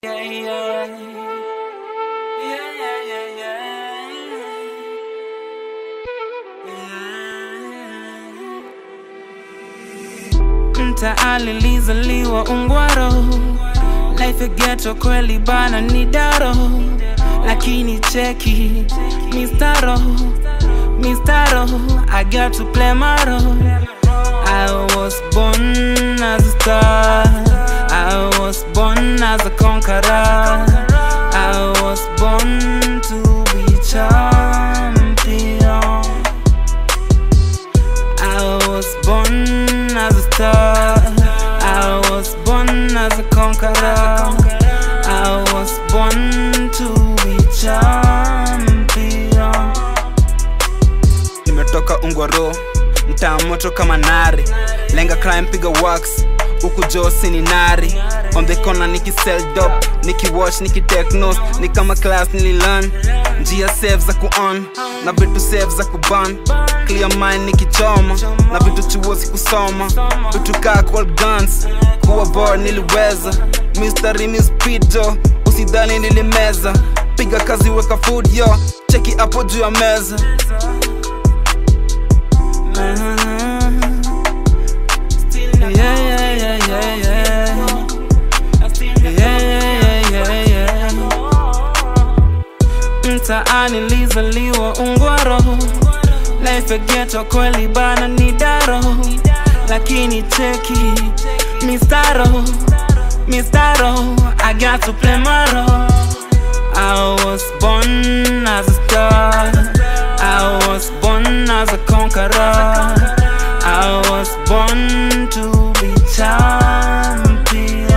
Yeah, yeah. Yeah, yeah, yeah, yeah. Yeah. Mtaani lizaliwa Ungwaro, life ya ghetto kweli bana ni daro, lakini cheki mistaro mistaro, I got to play my role. I was born as a star. I was born as a conqueror. I was born to be champion. I was born as a star. I was born as a conqueror. I was born to be champion. nimetoka ungwaro mtaa moto kama nari lenga crime piga wax huku josi ni nari on the corner nikisell dop nikiwatch nikitechnos ni kama class nililan njia save za kuon na vitu save za kuban clear mind nikichoma na vitu chuo sikusoma vitu kaa cold guns kuwa board niliweza mystery mi speed jo usidhani nilimeza piga kazi weka food yo cheki hapo juu ya meza Yeah, yeah, yeah, yeah, yeah. Yeah, yeah, yeah, yeah, yeah. Mtaani lizaliwa Ungwaro, life ya ghetto kweli bana ni daro, lakini cheki mistaro mistaro, I got to play my role. I was born as a star. I was born as a conqueror. I was born to be champion.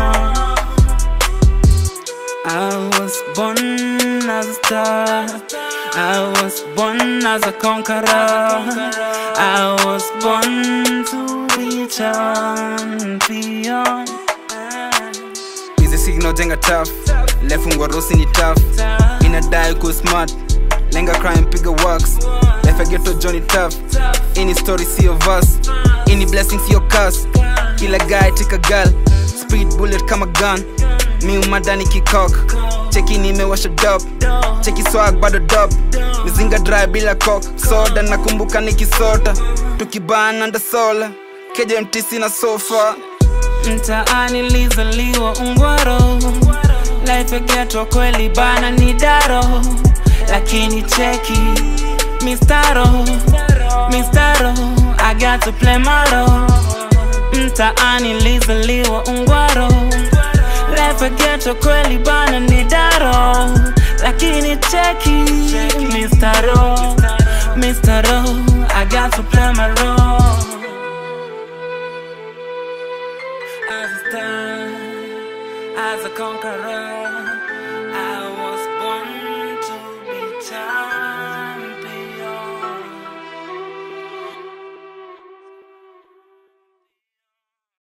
I was born as a star. I was born as a conqueror. I was born to be champion. hizi signal jenga tough lefungwa rusi ni tough inadai ku smart lenga crime piga wax life ya ghetto johnny tough ini story sio verse ini blessing sio curse kila guy take a girl speed bullet kama gun mi umadani kikok cheki nimewasha dop cheki swag bado dop mizinga dry bila cock soda nakumbuka nikisota tukibana nda sola keja mtisi na sofa Mtaani lizaliwa Ungwaro, life ya ghetto kweli bana ni daro, lakini cheki mistaro mistaro, I got to play my role. Mtaani lizaliwa Ungwaro, life ya ghetto kweli bana ni daro, lakini cheki mistaro mistaro, I got to play my role. as a star, as a conqueror.